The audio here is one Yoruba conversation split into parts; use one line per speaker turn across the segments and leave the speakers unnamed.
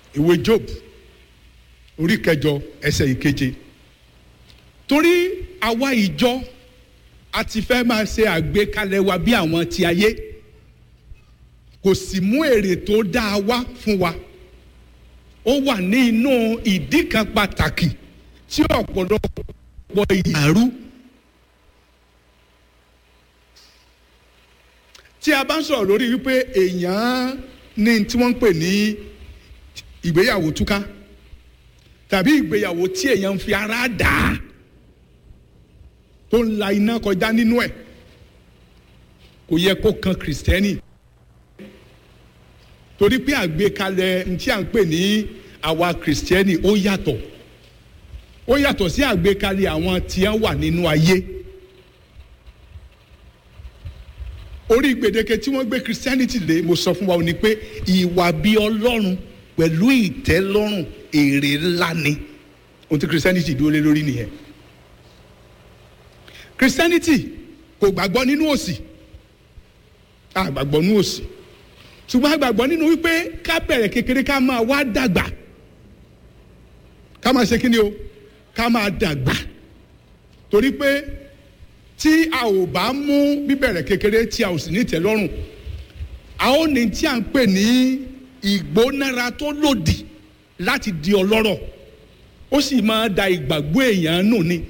ìwé job orí kẹjọ ẹsẹ̀ ìkeje torí àwa ìjọ a ti fẹ́ máa ṣe àgbékalẹ̀ wa bí àwọn ti ayé kò sì mú èrè tó dáa wá fún wa ó wà ní inú ìdí kan pàtàkì tí ọ̀pọ̀lọpọ̀ ìyàrú tí a bá ń sọ̀rọ̀ lórí wípé èèyàn ní tí wọ́n ń pè ní ìgbéyàwó túká tàbí ìgbéyàwó tí èèyàn ń fi ara dà á tó ń la iná kọjá nínú ẹ̀ kò yẹ kó kan kìrìsìtẹ́nì torí pé àgbékalẹ̀ tí à ń pè ní àwa kìrìsìtẹ́nì ó yàtọ̀ ó yàtọ̀ sí àgbékalẹ̀ àwọn tí wọ́n wà nínú ayé orí gbèdéke tí wọ́n gbé christianity lé mo sọ fún wa ó ní pé ìwà bí ọlọ́run pẹ̀lú ìtẹ́lọ́rùn èrè ńlá ni ohun tí christianity dúró lé lórí nìyẹn christianity kò gbàgbọ́ nínú òsì àgbàgbọ́ nínú òsì ṣùgbọ́n àgbàgbọ́ nínú wípé ká bẹ̀rẹ̀ kékeré ká máa wá dàgbà ká máa ṣe kí ni o ká máa dàgbà torí pé tí a ò bá mú bíbẹ̀rẹ̀ kékeré tí a ò sì ní ìtẹ́lọ́rùn a ó ní tí a ń pè ní ìgbónára tó lòdì láti di ọlọ́rọ̀ ó sì máa da ìgbàgbọ́ èèyàn nù ni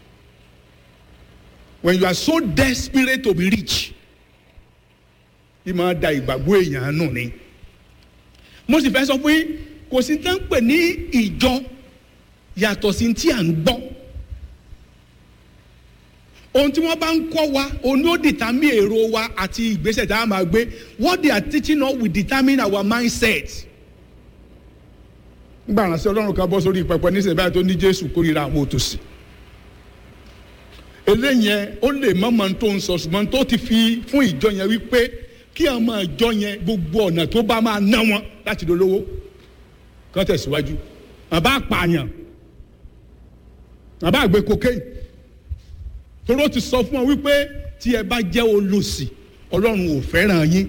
when you are so desperate to be rich bí máa da ìgbàgbọ́ èèyàn nù ni mo sì fẹ́ sọ fún yín kò sí tán pè ní ìjọ yàtọ̀ sí tí à ń gbọ́ ohun tí wọ́n bá ń kọ́ wa òun ló determine èrò wa àti ìgbésẹ̀ tá a máa gbé what they are teaching us will determine our mindset. nígbà ránṣẹ́ ọlọ́run kan bọ́ sórí pẹpẹ níṣẹ́ báyìí tó ní jésù kórìíra àwọn òtòṣì eléyẹn ó lè mọ́mọ́ tó ń sọ ṣùgbọ́n tó ti fi fún ìjọ yẹn wípé kí àwọn ìjọ yẹn gbogbo ọ̀nà tó bá máa ná wọn láti dolówó kán tẹ̀síwájú àbá pààyàn àbá àgbẹ̀ cocaine toró ti sọ fún ọ wípé tí ẹ bá jẹ́ olòṣì ọlọ́run ò fẹ́ràn yín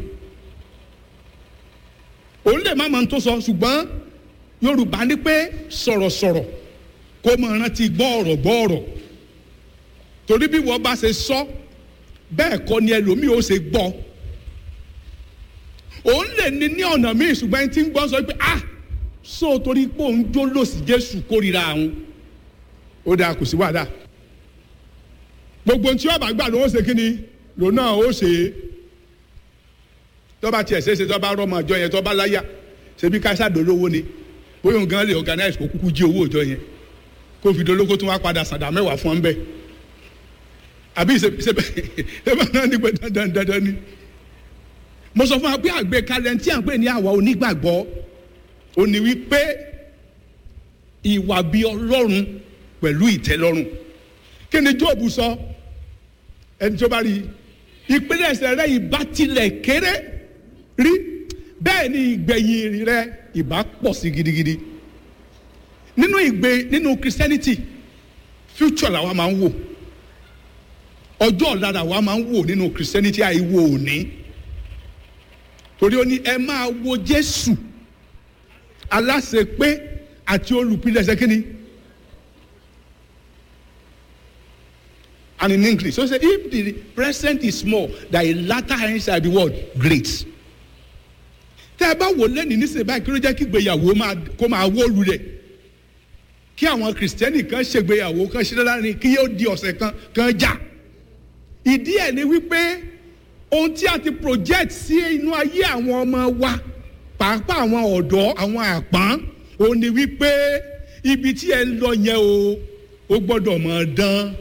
òun lè má máa tó sọ ṣùgbọ́n yorùbá ní pé sọ̀rọ̀sọ̀rọ̀ kó máa rántí gbọ́ ọ̀rọ̀ gbọ́ ọ̀rọ̀ torí bí wọ́n bá ṣe sọ bẹ́ẹ̀ kọ́ ni ẹlòmíì ó ṣe gbọ́ òun lè ní ní ọ̀nà míì ṣùgbọ́n ẹni tí ń gbọ́ sọ pé ah so torí pé òun jó lòsì jésù kórìíra àwọn ó dáa kò sí wàhálà gbogbo tí ọba gbà ló ń ṣe kíni lòun náà ó ṣe é tọ́ba tiẹ̀ ṣe é ṣe tọ́ba rọ́mọ ọjọ́ yẹn tọ́ba láyà ṣebí káṣá dolówó ni bóyá òun gan lè organize kó kúkú jí owó ọjọ́ yẹn kó fi dolóko tún wá padà sàdá mẹ́wàá fún ọ́n bẹ́ẹ̀ àbí ìṣèbẹ̀ ẹ̀bẹ̀ náà ní pé dandan dandan ni mo sọ fún wa pé àgbékalẹ̀ tí à ń pè ní àwa onígbàgbọ́ ó ní wípé ìwà bíi ọlọ́run pẹ̀lú ìtẹ́lọ́rùn kí ni jóòbù sọ ẹni tó bá rí ìpínlẹ̀sẹ̀ rẹ ìbá tilẹ̀ kéré rí bẹ́ẹ̀ ni ìgbẹ̀yìn rẹ ìbá pọ̀ sí gidigidi nínú ìgbé nínú christianity future làwa máa ń wò ọjọ́ ọ̀la làwa máa ń wò nínú christianity àìwò òní torí ó ní ẹ máa wo jésù aláṣepé àti olùpilẹ̀ṣẹ̀ kínní. and in English. So say if the present is small, the latter end shall be what? Great. Tẹ́ ẹ bá wò lẹ́nu nísìnyí báyìí kí ló jẹ́ kí ìgbéyàwó kó máa wó lulẹ̀. Kí àwọn kìrìsìtẹ́nì kan ṣègbéyàwó kan ṣe láàrin kí yóò di ọ̀sẹ̀ kan kan jà. Ìdí ẹ̀ ni wípé ohun tí a ti project sí inú ayé àwọn ọmọ wa pàápàá àwọn ọ̀dọ́ àwọn àpọ́n òun ni wípé ibi tí ẹ ń lọ yẹn o ó gbọ́dọ̀ mọ̀ dán.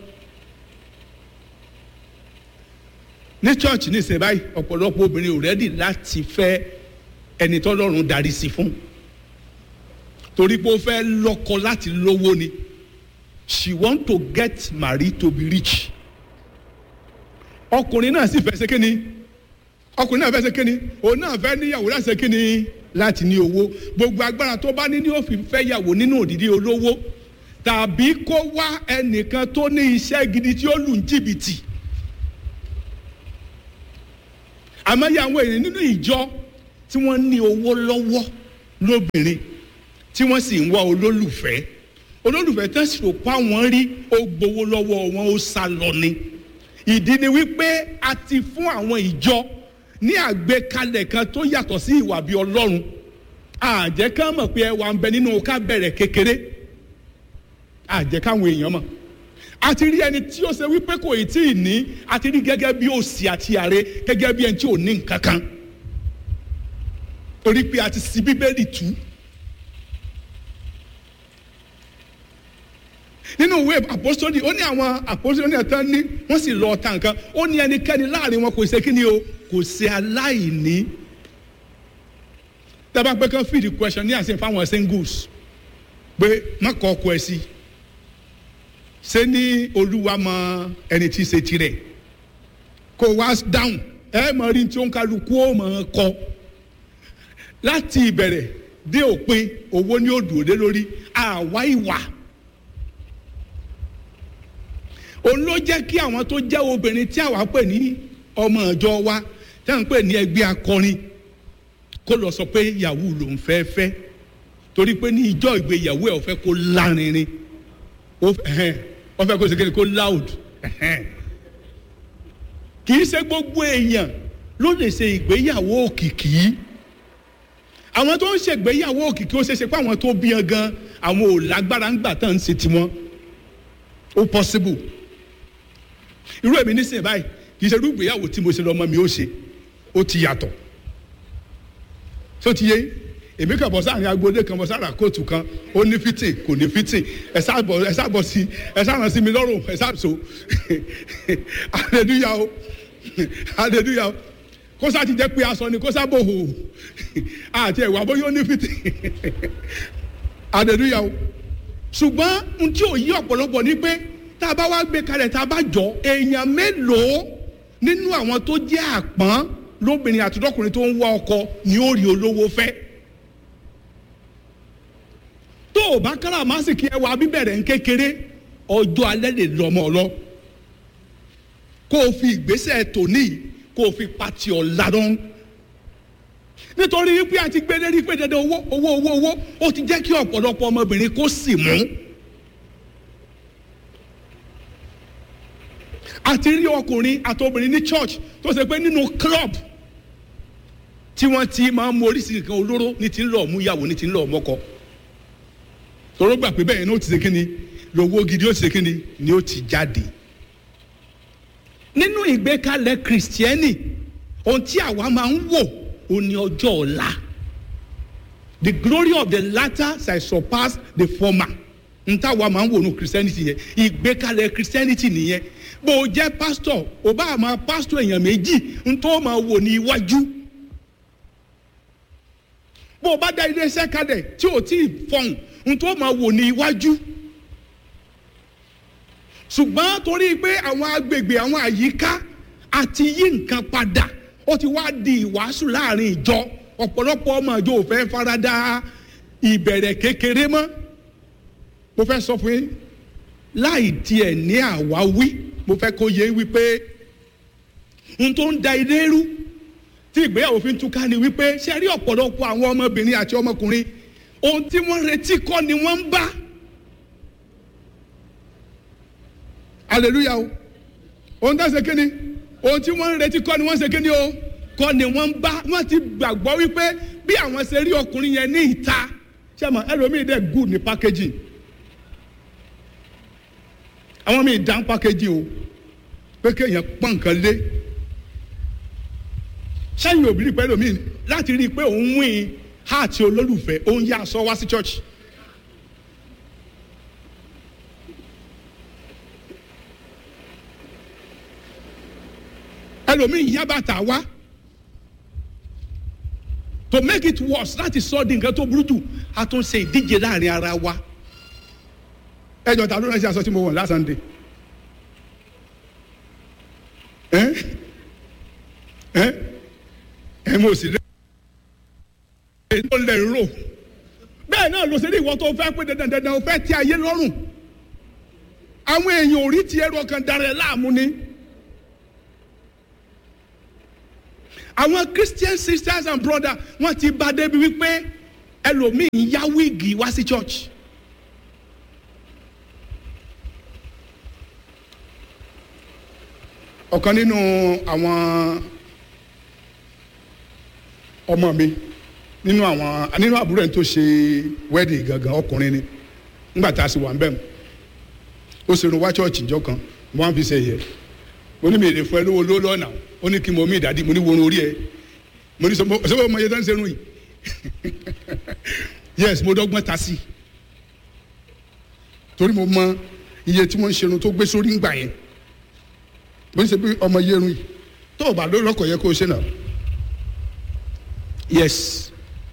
ní church ní ìsìn báyìí ọ̀pọ̀lọpọ̀ obìnrin ò rẹ́dì láti fẹ́ ẹni tọ́lọ́run darí sí fún torí pé ó fẹ́ lọ́kọ láti lówó ni she want to get married to be rich ọkùnrin náà sì fẹ́ ṣe kíni ọkùnrin náà fẹ́ ṣe kíni òun náà fẹ́ níyàwó láti ṣe kíni láti ní owó gbogbo agbára tó bá ní ní òfin fẹ́ yàwó nínú òdìdí olówó tàbí kó wá ẹnìkan tó ní iṣẹ́ gidi tí ó lù ń jìbìtì. àmọ́ yà àwọn èèyàn nínú ìjọ tí wọ́n ní owó lọ́wọ́ lóbìnrin tí wọ́n sì ń wá olólùfẹ́ olólùfẹ́ tán sì rò pa wọ́n rí ó gbowó lọ́wọ́ wọn ó sá lọ ni ìdí ni wípé a ti fún àwọn ìjọ ní àgbékalẹ̀ kan tó yàtọ̀ sí ìwà bí ọlọ́run àjẹ́ ká mọ̀ pé ẹwà ń bẹ nínú ká bẹ̀rẹ̀ kékeré àjẹ́ káwọn èèyàn mọ̀ a ti rí ẹni tí ó ṣe wípé kò ì tí ì ní a ti rí gẹ́gẹ́ bí òsì àti àre gẹ́gẹ́ bí ẹni tí ò ní nǹkan kan torí pé a ti ṣí bíbélì tú nínú ìwé àpọ́sítọ́lì ó ní àwọn àpọ́sítọ́lì náà tán ní wọ́n sì lọ ta nǹkan ó ní ẹnikẹ́ni láàrin wọn kò ṣe kí ni o kò ṣe aláìní tábà pé kán fìdí question ní àṣẹ fáwọn singles pé má kọ ọkọ ẹ sí ṣé ní olúwa mọ ẹni tí í ṣe tirẹ̀ kó wá dáhùn ẹ mọ rí tí ó ń kálukú ó mọ kọ láti ìbẹ̀rẹ̀ dé òpin owó ní òdùn òde lórí àwa ìwà òun ló jẹ́ kí àwọn tó jẹ́ obìnrin tí àwa pè ní ọmọ ìjọ wa tí à ń pè ní ẹgbẹ́ akọrin kó lọ sọ pé yahoo lòún fẹ́ fẹ́ torí pé ní ìjọ ìgbéyàwó ẹ̀ ò fẹ́ kó lárinrin ó fẹ́ kó segin kó loud kì í ṣe gbogbo èèyàn ló lè ṣe ìgbéyàwó òkìkí àwọn tó ń ṣègbéyàwó òkìkí ó ṣe ṣe pé àwọn tó bí yan gan àwọn ò lágbára ń gbà tán ń ṣe tiwọn ó possible irú èmi nísìnyí báyìí kì í ṣe irú ìgbéyàwó tí mo ṣe lọ́mọ mi ó ṣe ó ti yàtọ̀ tó ti yé èmi kàn bọ́ sáàrin agboolé kan bọ́ sára kóòtù kan ó ní fitting kò ní fitting ẹ sábọ̀ ẹ sábọ̀ sí ẹ sábọ̀ sí mi lọ́rùn ẹ sábọ̀ so hallelujah o hallelujah o kó sá ti jẹ́ pé aṣọ ni kó sá bò hò àti ẹ̀wà bóyá ó ní fitting hallelujah o ṣùgbọ́n n tí ò yí ọ̀pọ̀lọpọ̀ ni pé tá a bá wá gbé kalẹ̀ tá a bá jọ èèyàn mélòó nínú àwọn tó jẹ́ àpọ́n lóbìnrin àti lọ́kùnrin tó ń wá ọkọ ni ó rí olówó fẹ́ tó o bá kára màsìkì ẹwà bíbẹ̀rẹ̀ ń kékeré ọjọ́ alẹ́ lè lọ́mọ lọ kó o fi ìgbésẹ̀ tòní kó o fi pati ọ̀la dán nítorí wípé a ti gbé lérí pé dandan owó owó owó owó ó ti jẹ́ kí ọ̀pọ̀lọpọ̀ ọmọbìnrin kó sì mú. àti rí ọkùnrin àti obìnrin ní church tó ṣe pé nínú club tí wọ́n ti máa ń mú oríṣiríṣi nǹkan olóró ní ti ń lọ mú ìyàwó ní ti ń lọ mọ́kọ tòró gbà pé bẹ́ẹ̀ ni ó ti ṣe kí ni lówó gidi ó ti ṣe kí ni ni ó ti jáde nínú ìgbékalẹ̀ kìrìsìtẹ́nì ohun tí àwa máa ń wò ó ní ọjọ́ ọ̀la the glory of the latter shall surpass the former n táwa máa ń wò ní christianity yẹn ìgbékalẹ̀ christianity nìyẹn bó o jẹ́ pastor o bá máa pastor èèyàn méjì n tó máa wò ní iwájú bó o bá dá iléeṣẹ́ kalẹ̀ tí o ti fọhùn n tó máa wò ní iwájú ṣùgbọ́n torí pé àwọn agbègbè àwọn àyíká àti yí nǹkan padà ó ti wá di ìwàásù láàrin ìjọ ọ̀pọ̀lọpọ̀ ọmọ ìjọ ò fẹ́ farada ìbẹ̀rẹ̀ kékeré mọ́ mo fẹ́ sọ fún yín láì tiẹ̀ ní àwáwí mo fẹ́ kó yé wípé n tó ń da ilé rú tí ìgbéyàwó fi ń túká ni wípé ṣe rí ọ̀pọ̀lọpọ̀ àwọn ọmọbìnrin àti ọmọkùnrin ohun tí wọ́n retí kọ́ ni wọ́n ń bá hallelujah o ohun tó ń ṣe kíni ohun tí wọ́n ń retí kọ́ ni wọ́n ń ṣe kíni o kọ́ ni wọ́n ń bá wọ́n ti gbàgbọ́ wípé bí àwọn ṣe rí ọkùnrin yẹn ní ìta ṣé àmọ́ ẹlòmíì dẹ̀ good ní packaging àwọn míì dán packaging o pé kéèyàn pọ́n nǹkan lé sẹ́yìn òbí pẹ̀lú mi láti rí i pé òun wín háàtì olólùfẹ́ òun yá aṣọ wá sí church. ẹlòmíì yá bàtà wá to make it worse láti sọ di nǹkan tó burú jù a tún ṣe ìdíje láàrin ara wa ẹjọ ta ló rán sí aṣọ tí mo wọ̀ last Sunday ẹ ẹ ẹ mo sì lé ẹ ló lẹ rò bẹ́ẹ̀ náà ló ṣe ní ìwọ tó fẹ́ pé dandan dandan o fẹ́ tí ayé lọ́rùn àwọn èèyàn ò rí tiẹ̀ rọ kan darẹ̀ láàmú ni. àwọn christian sisters and brothers wọ́n ti bá débi wípé ẹlòmíì ń yá wíìgì wá sí church. ọ̀kan nínú àwọn ọmọ mi nínú àwọn nínú àbúrò ẹni tó ṣe wedding gangan ọkùnrin ni nígbà tá a sì wà ń bẹ̀ mu ó sì rún wá chọ́ọ̀chì ìjọ kan mo wá fi ṣe yẹ mo ní mi èdè fún ẹ lówó lówó lọ́nà ó ní kí n mọ mí ìdádì mo ní worun orí ẹ mo ní sọ sọ mo yẹ tó ń ṣerun yìí yes mo dọ́gbọ́n ta sí torí mo mọ iye tí wọ́n ń ṣerun tó gbé sórí ńgbà yẹn bó ń ṣe bí ọmọ yẹrun yìí tó o bá ló lọkọ yẹ kó o ṣe náà yes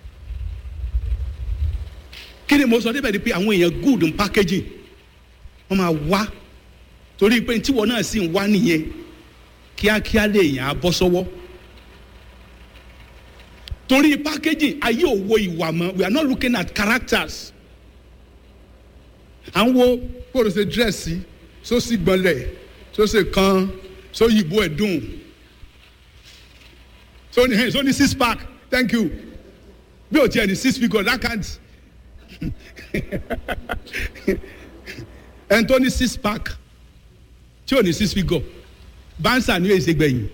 kí ni mo sọ débẹ̀ ni pé àwọn èèyàn good in packaging wọ́n máa wá torí pé tíwọ́ náà sì ń wá nìyẹn kíákíá lè yàn á bọ́ sọ́wọ́ torí packaging ayé òwò ìwà mọ́ we are not looking at characters à ń wo bó o ṣe dírẹ́sì sósì gbọ́nlẹ̀ sósì kan sóyìnbó ẹ̀ dùn sóní hey, sóní six pack thank you bí o tiẹ̀ ní six figure that can't ẹn tó ní six pack tí ò ní six figure bánsà ni yóò ṣe gbẹ̀yìn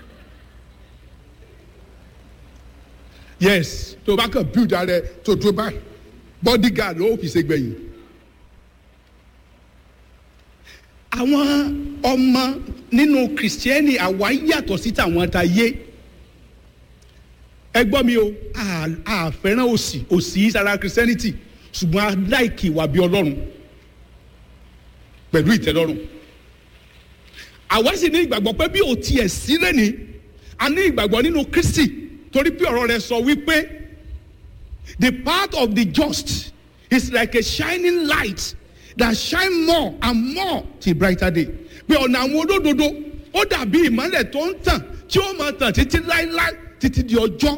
yes tó o bá kàn build ara ẹ tó tó báyìí bodyguard ló fi ṣe gbẹ̀yìn àwọn ọmọ nínú kìrìsìtẹ́nì àwa yàtọ̀ sí tàwọn ta yé ẹ gbọ́ mi o a fẹ́ràn òsì òsì sára kìrìsìtẹ́nìtì ṣùgbọ́n a láìkì ìwà bí ọlọ́run pẹ̀lú ìtẹ́lọ́rùn àwa sì ní ìgbàgbọ́ pé bí o tiẹ̀ sí lẹ́ni a ní ìgbàgbọ́ nínú kristi torí pé ọ̀rọ̀ rẹ̀ sọ wípé the path of the just is like a shining light that shine more and more till brighter day pé ọ̀nà àwọn olódodo ó dàbí ìmọ́lẹ̀ tó ń tàn tí ó máa tàn títí láéláé títí di ọjọ́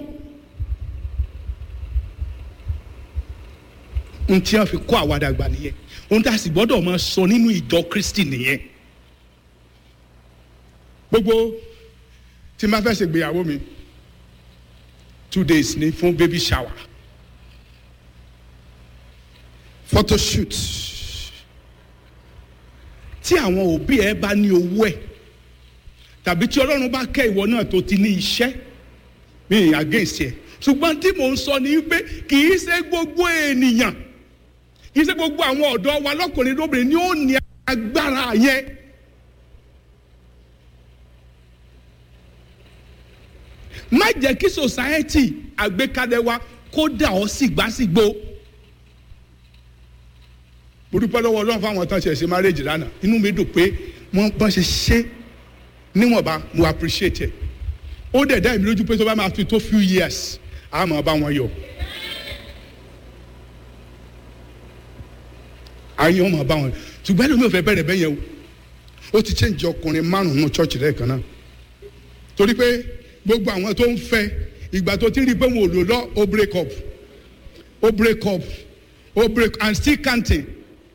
n tí wọ́n fi kọ́ àwàdà gbà nìyẹn ohun tí a sì gbọ́dọ̀ máa sọ nínú ìjọ kristi nìyẹn gbogbo tí n bá fẹ́ ṣègbéyàwó mi two days ni fún baby shower photo shoot tí àwọn òbí ẹ bá ní owó ẹ tàbí tí ọlọ́run bá kẹ́ ìwọ náà tó ti ní iṣẹ́ mi ì against ẹ ṣùgbọ́n tí mò ń sọ ni pé kì í ṣe gbogbo ènìyàn kì í ṣe gbogbo àwọn ọ̀dọ́ wa lọ́kùnrin lóbìnrin ni ó ní agbára yẹn. má jẹ́ kí society àgbékalẹ̀ wa kó dà ọ́ sígbàsígbò. mo dúpẹ́ lọ́wọ́ ọlọ́run fáwọn tán ṣe ṣe marriage lánàá inú mi dùn pé wọ́n bá ṣe ṣe níwọ̀nba mo appreciate ẹ̀ ó dẹ̀ dá èmi lójú pé tó bá máa fi tó few years a máa bá wọn yọ. ayé wọn máa bá wọn ṣùgbọ́n ẹlòmíì ò fẹ́ bẹ̀rẹ̀ bẹ́yẹn o ó ti change ọkùnrin márùn-ún church rẹ̀ kan náà torí pé gbogbo àwọn tó ń fẹ́ ìgbà tó ti rí i pé wọn ò lò lọ ó break up ó break up ó break and still counting.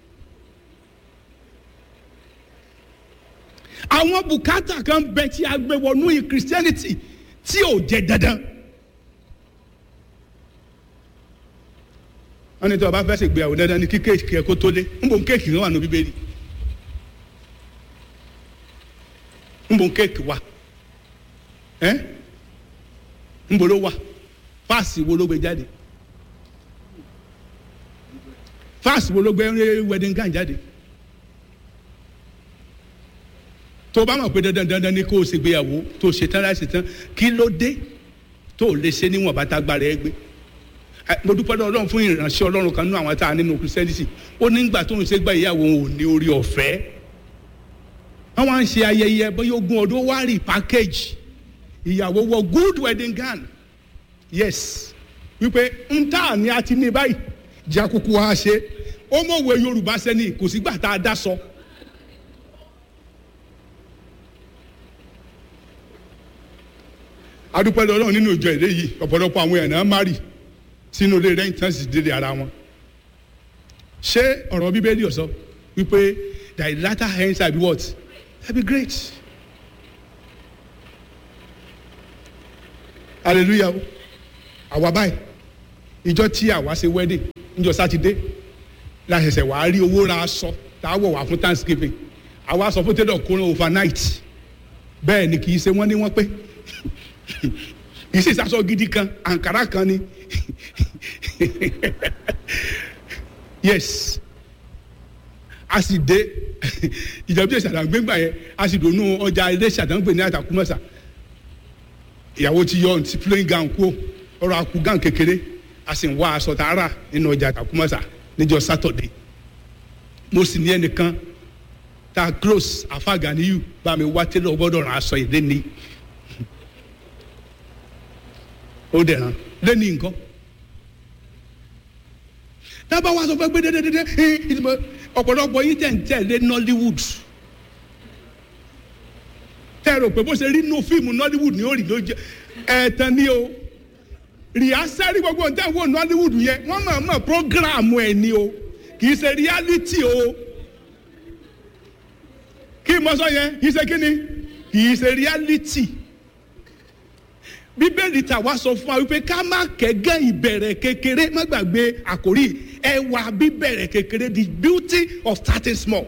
àwọn bùkátà kan bẹ tí a gbé wọnú christianity tí ò jẹ dandan. wọ́n ní tí wọ́n bá fẹ́ ṣègbéyàwó dandan ní kí kéèkì ẹ̀ kó tó dé ń bò ń kéèkì kan wà ní bíbélì ń bò ń kéèkì wà ẹ́ ń bò ló wà fáàsì wo ló gbé jáde fáàsì wo ló gbé wedding gown jáde tó bá mọ̀ pé dandan dandan ni kó o ṣègbéyàwó tó o ṣetán láti ṣetán kí ló dé tó o lè ṣe níwọ̀n bàtà gbára ẹ gbé mo dúpẹ́ lọ́wọ́ ọlọ́run fún ìránṣẹ́ ọlọ́run kan nínú àwọn tá a nínú christianity ó nígbà tó ń ṣe gba ìyàwó òun ò ní orí ọ̀fẹ́ wọ́n wá ń ṣe ayẹyẹ bóyá ogún ọdún wá rí package ìyàwó wọ good wedding gown yes wípé ń tà ní a ti ní báyìí jẹ́ àkókò wa ṣe ó mọ̀wé yorùbá sẹ́ni kò sígbà tá a dá sọ. adúpẹ́ lọ́wọ́ nínú ìjọ ìdè yìí ọ̀pọ̀lọpọ̀ àwọn èèyàn náà má rì sínú ilé rẹ̀ tán sì délé ara wọn. ṣé ọ̀rọ̀ bíbélì ọ̀sọ́ wípé thy latter hens shall be what? shall be great. hallelujah àwa báyìí ìjọ tí àwa ṣe wedding níjọ́ sátidé la ṣẹ̀ṣẹ̀ wàá rí owó ra aṣọ tá a wọ̀ wá fún thanksgiving àwa sọ fún tailor kó rán overnight bẹ́ẹ̀ ni kì í ṣe wọ́n ní wọ́n pé kì í sì sásọ gidi kan àǹkárá kan ni yes a sì dé ìjọba ìṣàdá gbégbà yẹn a sì dònú ọjà ilé ìṣàdánwò ní àtàkùmọ̀sà ìyàwó ti yọ ti plain gown kú ọrọ̀ akú gown kékeré a sì ń wá aṣọ tààrà nínú ọjà àtàkùmọ̀sà níjọ́ sátọ̀dé mo sì ní ẹnìkan ta close afaganiyu bá mi wá tẹ́lẹ̀ ọgbọ́dọ̀ ràn aṣọ yìí lẹ́ni ó dẹ̀ ràn lẹ́ni nǹkan dábàá wá sọ fẹ́ gbé dédédédé ìdìbò ọ̀pọ̀lọpọ̀ yìí tẹ̀ ń tẹ̀lé nollywood tẹ́ ẹ rò pé bó ṣe rí inú fíìmù nollywood ni ó rí ló jẹ́ ẹ̀ẹ̀tàn ni o rìhásẹ́rì gbogbo ń tẹ̀ wò nollywood yẹn wọ́n mọ̀ mọ̀ prógráàmù ẹ̀ ni o kì í ṣe reality o kí n mọ sọ yẹn kì í ṣe kí ni kì í ṣe reality bíbélì tàwa sọ fún wa wípé ká má kẹ́gẹ́ ìbẹ̀rẹ̀ kékeré má gbàgbé àkórí ẹwà bíbẹ̀rẹ̀ kékeré the beauty of starting small.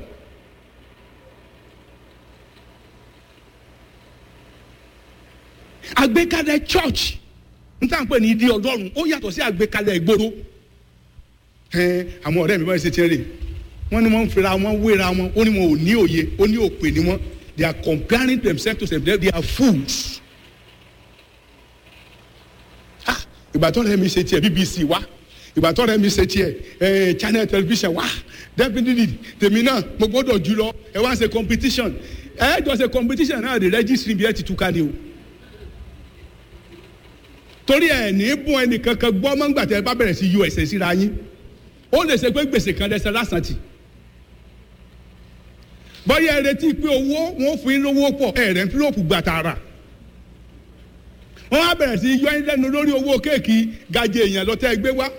àgbékalẹ̀ church n tá à ń pè ní ìdí ọlọ́run ó yàtọ̀ sí àgbékalẹ̀ ìgboro ẹn àwọn ọ̀rẹ́ mi bá ṣe tiẹ̀ rè wọ́n ní wọ́n ń fira wọn wéra wọn ó ní wọn ò ní òye ó ní òpè ní wọn they are comparing themselves to themselves they are fools. ah ìgbà tó rẹ̀ mi ṣe tiẹ̀ bbc wá ìgbà tó rẹ̀ mi ṣe tiẹ̀ ẹ̀ channel television wá definitely tèmi náà mo gbọ́dọ̀ jù lọ ẹ wá ṣe competition ẹ jọ ṣe competition náà the registry bí ẹ ti túká ni o torí ẹ ní bún ẹnìkankan gbọ́ mọ́ngbà tẹ bá bẹ̀rẹ̀ sí usa síra yín ó lè ṣe pé gbèsè kan lẹsẹ lásán tì bọ́yá ẹ retí pé owó wọn fún yín lówó pọ̀ ẹ rẹ̀ ń fílòpù gbà tààrà wọ́n á bẹ̀rẹ̀ sí yọ yín lẹ́nu lórí owó kéèkì gajẹ èèyàn lọ́tẹ́ gbé wá.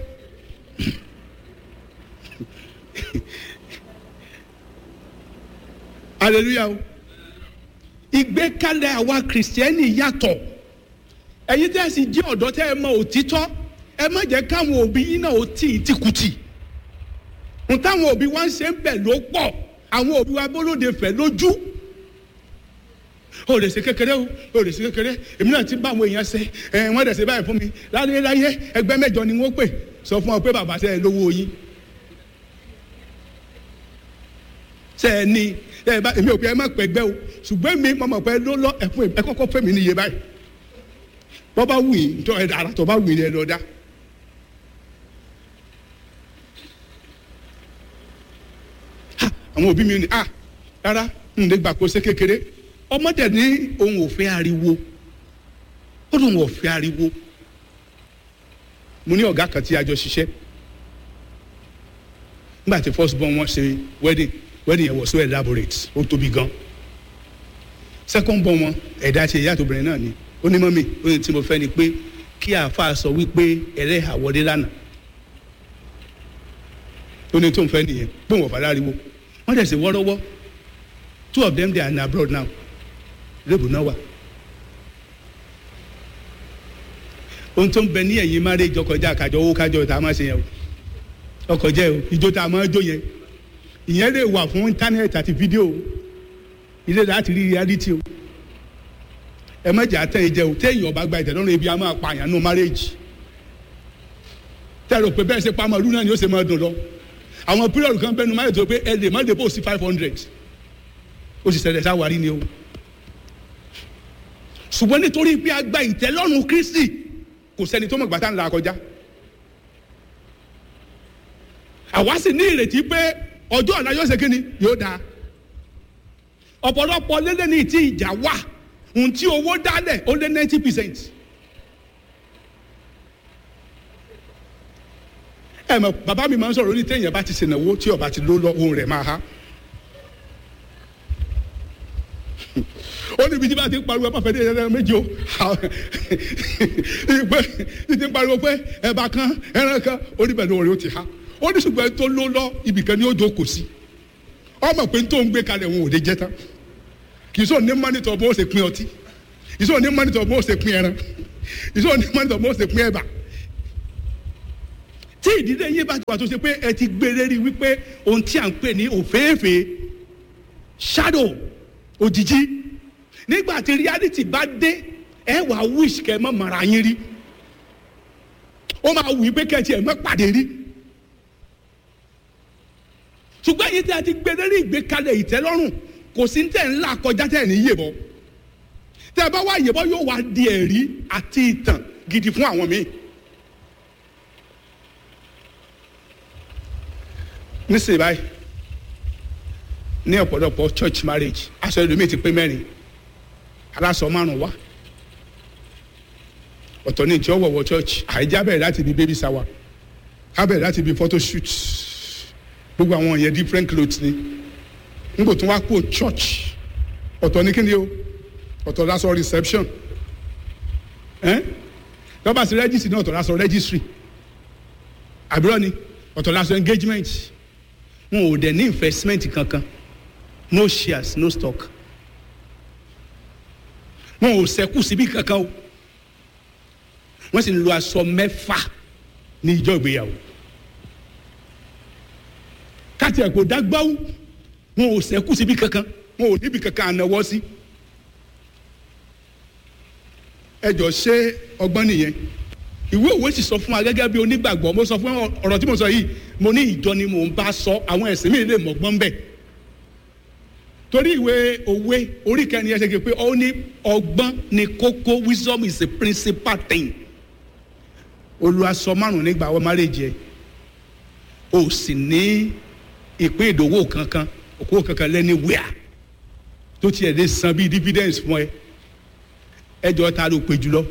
hallelujah o ìgbékalẹ̀ àwa kìrìsìtẹ́nì yàtọ̀ ẹ̀yin tẹ́ ẹ sì jẹ́ ọ̀dọ́ tẹ́ ẹ mọ òtítọ́ ẹ má jẹ́ káwọn òbí yín náà ó tì í tìkùtì n táwọn òbí wa ń ṣe ń bẹ̀ ló pọ̀ àwọn òbí wa bólóde fẹ̀ lójú o lè ṣe kékeré o o lè ṣe kékeré èmi náà ti bá àwọn èèyàn ṣe ẹ wọ́n dẹ̀ ṣe báyìí fún mi láyé láyé ẹgbẹ́ mẹ́jọ ni wọ́n pè sọ fún ọ pé bàbá ṣe é lówó yín ṣe é ní ẹ bá èmi ò pé ẹ má pẹ̀gbẹ́ o ṣùgbọ́n mi mọ̀ mọ̀ pé ló lọ ẹ fún ẹ kọ́kọ́ fẹ́ mi níye báyìí bọ́ bá wù yín tó ẹ dára tó bá wù yín ẹ lọ dá. àwọn òbí mi ni ah rárá n lè gbà kó ṣe kékeré ọmọdé ní òun ò fẹ́ ariwo ó lóun ò fẹ́ ariwo mo ní ọ̀gá kan tí a jọ ṣiṣẹ́ nígbà tí first born wọn ṣe wedding wedding yẹn was so elaborate ó tóbi gan second born wọn ẹ̀dá ṣe ìyá àtòbìnrin náà ni ó ní mọ́mì ó ní tí mo fẹ́ ni pé kí àáfàá sọ wípé ẹlẹ́hà wọlé lánàá ó ní tó ń fẹ́ nìyẹn pé wọ́n fà láriwo wọ́n dẹ̀ ṣe wọ́rọ́wọ́ two of them they are in abroad now lébù náà wà. ohun tó ń bẹ ní ẹ̀yìn marriage ọkọjá àkàjọ owó kájọ tá a máa ṣe yẹn o ọkọjá o ìjó tá a máa jó yẹn ìyẹn lè wà fún íńtánẹ́ẹ̀tì àti fídíò ilé láti rí reality o ẹ má jà tẹ́ ẹ jẹ o téèyàn ọba gba ìtẹ̀lọ́rùn ebi a máa pààyàn nù marriage tẹ́lẹ̀ pé bẹ́ẹ̀ ṣe pa màlúù náà ni ó ṣe máa dùn lọ àwọn pírọ̀lù kan bẹ́ẹ̀ nu marriage tó pé ẹ lè má lè bó sí five hundred ó sì ṣẹlẹ̀ sáwárí ni o ṣùgbọ́n nítorí pé a gba ìtẹ́lọ́rùn Kristi kò sẹ́ni tó mọ̀ gbàtà ńlá kọjá àwa sì ní ìrètí pé ọjọ́ ọ̀la yóò ṣe kí ni yóò dáa ọ̀pọ̀lọpọ̀ lélẹ́ ní ìtì ìjà wà ohun tí owó dálẹ̀ ó lé ninety percent. ẹ mọ̀ bàbá mi máa ń sọ̀rọ̀ ní téèyàn bá ti ṣènàwó tí ọba ti ló lọ ohun rẹ̀ máa há. ó níbi tí bá ti ń pariwo ẹ má fẹ́ dé ẹ̀rọ méjì o ìpè tí ti ń pariwo pé ẹ̀bà kan ẹran kan ó ní bẹ̀rẹ̀ òun rẹ̀ ó ti há ó ní ṣùgbọ́n tó ló lọ ibìkan ni ó jókòó sí ọmọ pé tó ń gbé kalẹ̀ wọn ò lè jẹ tán kì í sọ ní mọ́nítọ̀ bó ṣe pín ọtí kì í sọ ní mọ́nítọ̀ bó ṣe pín ẹran kì í sọ ní mọ́nítọ̀ bó ṣe pín ẹ̀bà tí ìdílé yín bá ti wà tó ṣe pé ẹ ti gbé lérí wípé ohun tí à ń pè ní òféèfé shadow òjijì nígbà tí reality bá dé ẹ wà wish kẹ mọ mara yín rí ó máa wù í pé kẹ tiẹ̀ mọ́ pàdé rí ṣùgbọ́n èyí tí a ti gbé lérí ìgbékalẹ̀ ìtẹ́lọ́rùn kò sí tẹ̀ ńlá kọjá tẹ̀ ní yèbọ̀ tẹ́ ẹ bá wá yèbọ̀ yóò wá di ẹ̀rí àti ìtàn gidi fún àwọn míì. nísìnyí báyìí ní ọ̀pọ̀lọpọ̀ church marriage aṣọ ẹlòmíì ti pé mẹ́rin aláṣọ márùn wá ọ̀tọ̀ ní ìjọ wọ̀wọ̀ church àìjá bẹ̀rẹ̀ láti ibi baby shower á bẹ̀rẹ̀ láti ibi photo shoot gbogbo àwọn yẹn different clothes ni nígbò tó wá kó church ọ̀tọ̀ ní kíni o ọ̀tọ̀ lásọ reception lọ́ba sí registry náà ọ̀tọ̀ lásọ registry àbúrò ni ọ̀tọ̀ lásọ engagement wọn ò dẹ̀ ní investment kankan no shares no stock wọn ò sẹ́kù síbi kankan o wọ́n sì ń lo aṣọ mẹ́fà ní ìjọ ìgbéyàwó káti ẹ̀ kò dágbáwó wọn ò sẹ́kù síbi kankan wọn ò níbi kankan ànáwọ́ sí ẹ jọ ṣé ọgbọ́n nìyẹn ìwé òwe sì sọ fún wa gẹ́gẹ́ bí onígbàgbọ́ mo sọ fún ọ̀rọ̀ tí mo sọ yìí mo ní ìjọ ni mò ń bá sọ àwọn ẹ̀sìn mi lè mọ̀gbọ́n bẹ́ẹ̀ torí ìwé òwe orí kẹrin ẹ ṣe kí pé ó ní ọgbọ́n ni kókó wisdom is a principal thing olùwàsọ márùn nígbà àwọn márèjì ẹ o sì ní ìpín ìdòwò kankan òkú kankan lẹ́ni wíà tó tiẹ̀ lè san bíi dividends fún ẹ ẹjọ́ ta ló pé jùlọ.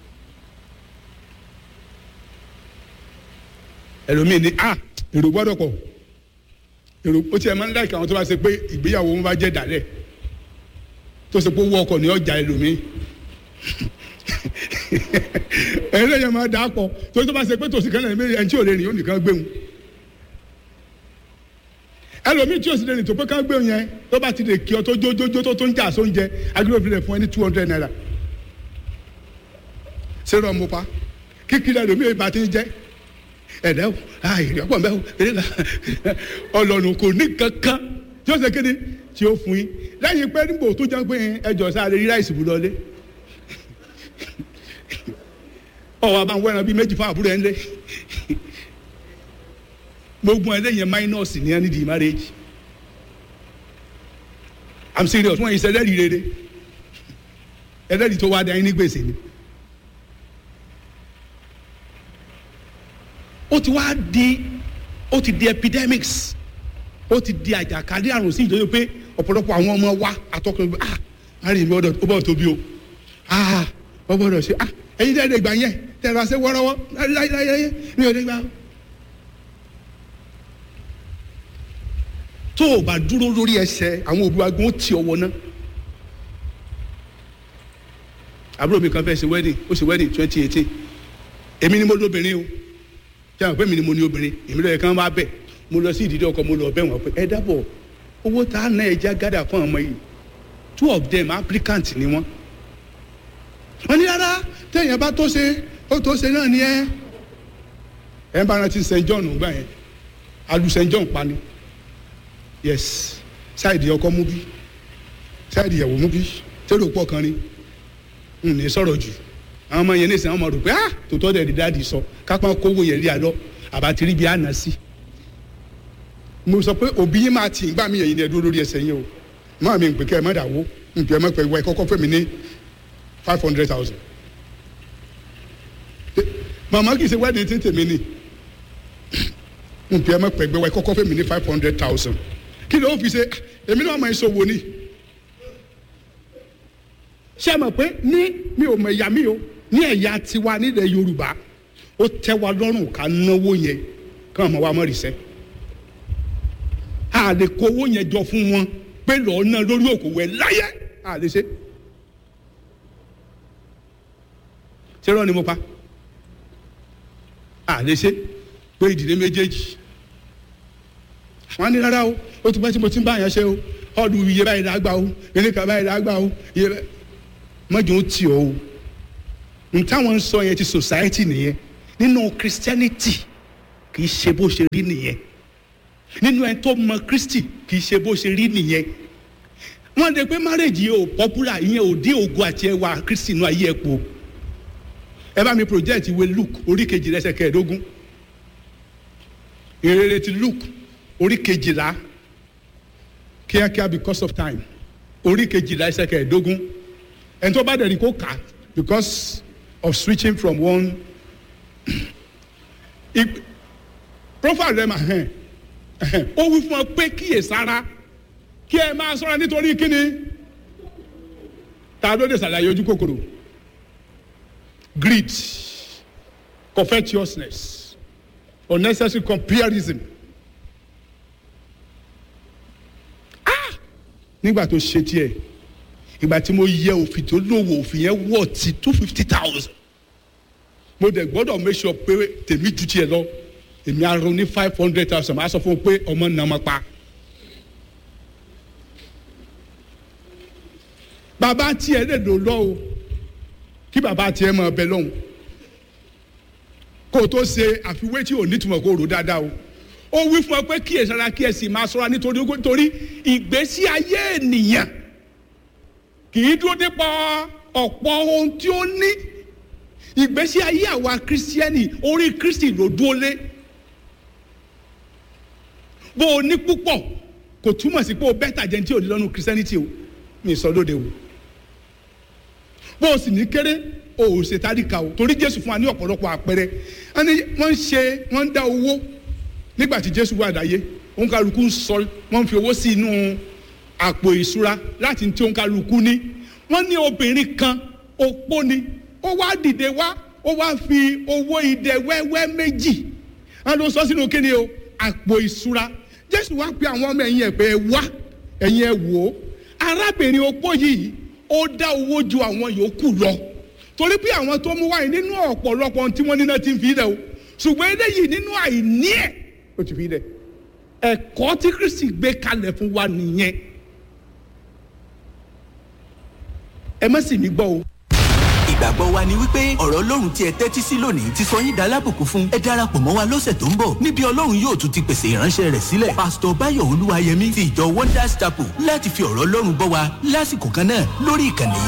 ẹlòmíì ní ah èrò gbọ́dọ̀ pọ̀ èrò ó tiẹ̀ máa ń láìka àwọn tó bá ṣe pé ìgbéyàwó wọn bá jẹ́ dàlẹ́ tó ṣe pé owó ọkọ̀ ní ọjà ẹlòmíì ẹlẹ́yìn máa dà á pọ̀ tó tó bá ṣe pé tòsí kan náà ẹni tí ò lè rìn ó nìkan gbéhùn ẹlòmíì tí ò sì lè rìn tó pé ká gbéhùn yẹn tó bá ti lè kí ọ tó jójójó tó tó ń jà sóúnjẹ agbèrè rẹ fún ẹ ní two hundred naira ṣé rọ mo pa kíkiri ẹlòmíì bá ti ń jẹ ẹ̀dẹ́ o àìrí ọ̀pọ̀ mbẹ́ o eré la ọlọ́run kò ní kankan tí ó ṣe kéde tí ó fún yín lẹ́yìn pé nígbò tó jẹ́ pé ẹjọ́ sáré rí ráìsì bù lọlé ọwọ́ àbá ń wẹ́ran bíi méjì fún àbúrò ẹ̀ ń lé gbogbo ẹ̀ lẹ́yìn máínọ́ọ̀sì ní ẹni di marriage i'm serious wọ́n yìí ṣe ẹlẹ́rìí rere ẹlẹ́rìí tó wá dá yín ní gbèsè ni. ó ti wá di ó ti di epidemics ó ti di àjàkálẹ̀ àrùn sí ìjọba pé ọ̀pọ̀lọpọ̀ àwọn ọmọ wa àtọkùnrin ah láàrin mi ọdọ ó bọ̀ tóbi o ah ó gbọ́dọ̀ ṣe ah ẹ̀yin tẹ́ ẹ lè gbà yẹn tẹ́ ẹ lọ ṣe wọ́rọ́wọ́ láyéláyé mi ò lè gbà. tó o bá dúró lórí ẹsẹ̀ àwọn òbí wa gan ó ti ọwọ́ náà àbúrò mi kan fẹ́ ṣe wedding ó ṣe wedding twenty eighteen èmi ni mo lóbìnrin o tí a pè mí ni mo ní obìnrin èmi lọ́yẹ̀ kan wá bẹ̀ mo lọ sí ìdílé ọkọ mo lọ bẹ̀ wọ́n pé ẹ dábọ̀ owó tá a ná ẹja gádà fún ọmọ yìí two of them applicant ni wọ́n. wọ́n ní rárá téèyàn bá tó ṣe ó tó ṣe náà ni ẹ. ẹ ń bá rántí st john gbà yẹn alu st john pa ni yes ṣáìdì ọkọ mú bí ṣáìdì ìyàwó mú bí tẹ́lẹ̀ òpó kan ni n ní sọ̀rọ̀ jù àwọn ọmọ yẹn ní sàn ọmọ rò pé ah tòótọ́ dẹ̀ di dáàdi sọ kápá kówó yẹn rí àlọ́ àbátírí bíi àná sí. mo sọ pé òbí yín máa tì í gbà mí yẹn ní ẹdúró lórí ẹsẹ̀ yín o máa mi ń pè kẹ́ ẹ má dàwó ń pè ẹ má pè wá ẹ kọ́kọ́ fẹ́ mi ní five hundred thousand. màmá kì í ṣe wẹ́ẹ̀dì tí tèmi ni ń pè ẹ má pè gbé wá ẹ kọ́kọ́ fẹ́ mi ní five hundred thousand. kí ló fi ṣe èmi náà máa ń sọ wo ni. ṣé ẹ mọ̀ pé ní mi ò mọ̀ ẹ̀yà mi o ní ẹ̀yà tiwa nílẹ̀ yorùbá ó tẹ́ wa lọ́rùn ká náwó yẹn kí wọ́n mọ̀ wá mọ̀ rìṣẹ́ a lè kó owó yẹn jọ fún wọn pé lọ́ọ́ ná lórí òkòwò ẹ̀ láyé a lè ṣe ṣé rọ́ ni mo pa a lè ṣe pé ìdílé méjèèjì wọ́n ní rárá o ó ti pẹ́ tí mo ti ń bá yẹn ṣe o ọdún iye báyìí lágbà o ilé kan báyìí lágbà o iye báyìí mọ́jọ́ ó tì ọ́ o n táwọn ń sọ yẹn ti society nìyẹn nínú christianity kì í ṣe bó ṣe rí nìyẹn nínú ẹni tó mọ kristi kì í ṣe bó ṣe rí nìyẹn wọ́n de pé marriage yìí ò popular ìyẹn ò dín ògo àti ẹwà kristi inú ayé ẹ̀ pọ̀ ẹ bá mi project ìwé luke orí kejì lẹ́sẹ̀ kẹẹ̀ẹ́dógún ìrere ti luke orí kejìlá kíákíá because of time orí kejìlá ẹsẹ̀ kẹẹ̀ẹ́dógún ẹni tó bá dẹ̀ ní kó kà á because of switching from one Ip- profile rẹ̀ mà hẹ́n ó wí fún ọ pé kíyèsára kí ẹ máa sọ́ra nítorí kíni ta ló dé sàlàyé ojú kòkòrò greed covetousness unnecessary comparison ah nígbà tó ṣe tiẹ̀ ìgbà tí mo yẹ òfin tó lówó òfin yẹn wọ̀ ti two fifty thousand mo dẹ̀ gbọ́dọ̀ make sure pé tèmi ju tiẹ̀ lọ èmi arọ ní five hundred thousand máa sọ fún un pé ọmọ nà ọmọ pa. bàbá tiẹ̀ lè lò lọ o kí bàbá tiẹ̀ mọ̀ ọbẹ̀ lọ́hùn kó o tó ṣe àfiwé tí ò nítumọ̀ kó o rò dáadáa o ó wí fún ọ pé kí èsàrà kí ẹ sì máa ṣọ́ra nítorí torí ìgbésí ayé ènìyàn kì í dúró dípò ọ̀pọ̀ ohun tí ó ní ìgbésí ayé àwa kristiẹni orí kristi ló dúró lé bó o ní púpọ̀ kò túmọ̀ sí pé o bẹ́tà jẹ́ ní tí o ní lọ́nu kristiẹniti o mi sọ lóde o bó o sì ní kéré o ò ṣe tádìkà o torí jésù fún wa ní ọ̀pọ̀lọpọ̀ àpẹẹrẹ wọ́n ní wọ́n ń ṣe wọ́n ń dá owó nígbà tí jésù wà láyé òǹkàlùkù ń sọ wọ́n ń fi owó sí inú àpò ìṣúra láti tí òǹkàlùkù ní wọ́n ní obìnrin kan opó ni ó wá dìde wá ó wá fi owó idẹ wẹ́wẹ́ méjì wọ́n ló sọ sínú kíni o àpò ìṣúra jésù wá pe àwọn ọmọ ẹ̀yìn ẹ̀ pé ẹ wá ẹ̀yìn ẹ̀ wò ó arábìnrin opó yìí ó dá owó ju àwọn yòókù lọ torí pé àwọn tó mú wáyé nínú ọ̀pọ̀lọpọ̀ tí wọ́n níná ti ń fi lẹ̀ o ṣùgbọ́n eléyìí nínú àìní ẹ̀ ó ti fi lẹ̀ ẹ̀kọ́ tí kristi gbé kalẹ̀ fún wa nìyẹn ẹ má sì mí gbọ́ o.
ìgbàgbọ́ wa ni wípé ọ̀rọ̀ ọlọ́run tí ẹ tẹ́tí sí lónìí ti sọ yín dalábùkún fún ẹ darapọ̀ mọ́ wa lọ́sẹ̀ tó ń bọ̀ níbi ọlọ́run yóò tún ti pèsè ìránṣẹ́ rẹ̀ sílẹ̀ pásítọ̀ báyọ̀ olúwayẹmí ti ìjọ wonders chapel láti fi ọ̀rọ̀ ọlọ́run bọ́ wa lásìkò kan náà lórí ìkànnì yìí